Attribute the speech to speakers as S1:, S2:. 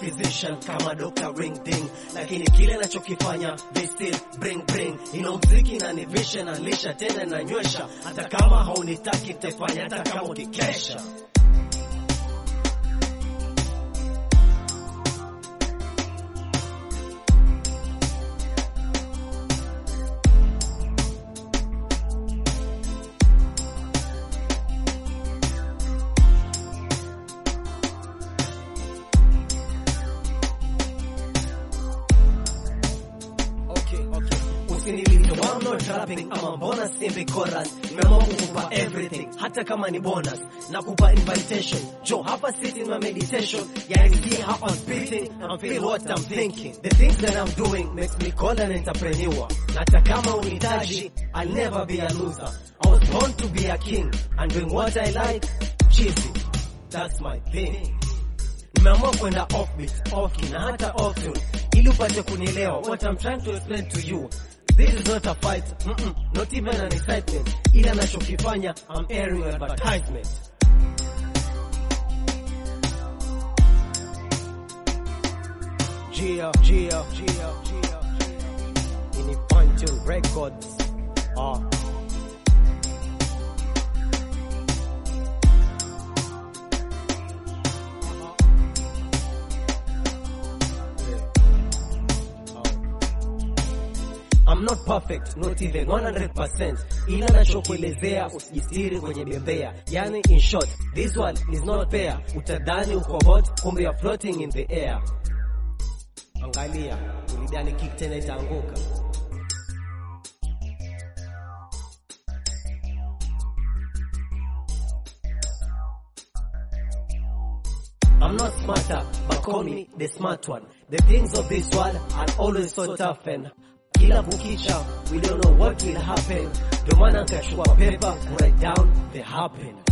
S1: physician kama Dr. Ring Ding, lakini kile nachokifanya they still bring bring. Ino mziki na nivisha na lisha tena na nywesha, hata kama haunitaki tafanya, hata kama ukikesha. Okay, okay. Usinilize why I'm not rapping ama mbona simbi chorus Nimeamua kukupa everything hata kama ni bonus Nakupa invitation Jo hapa sitting my meditation Yani see how I'm spitting and feel what I'm thinking The things that I'm doing makes me call an entrepreneur Na hata kama unihitaji I'll never be a loser I was born to be a king And doing what I like Cheesy That's my thing Nimeamua kwenda offbeat, off key na hata off tune ili upate kunielewa what I'm trying to explain to you. This is not a fight, mm -mm, not even an excitement. Ila nachokifanya I'm airing advertisement. Gia, Gia, Gia, Gia, Ini Fine Tune Records. Ah. I'm not perfect, not even 100%. Ila nachokuelezea usijistiri kwenye bembea. Yani in short, this one is not fair. Utadhani uko hot, kumbe you're floating in the air. Angalia, ulidhani kick tena itaanguka. I'm not smarter, but call me the smart one. The things of this world are always so tough and kila kukicha, we don't know what will happen. Ndio maana nikachukua paper, write down the happen.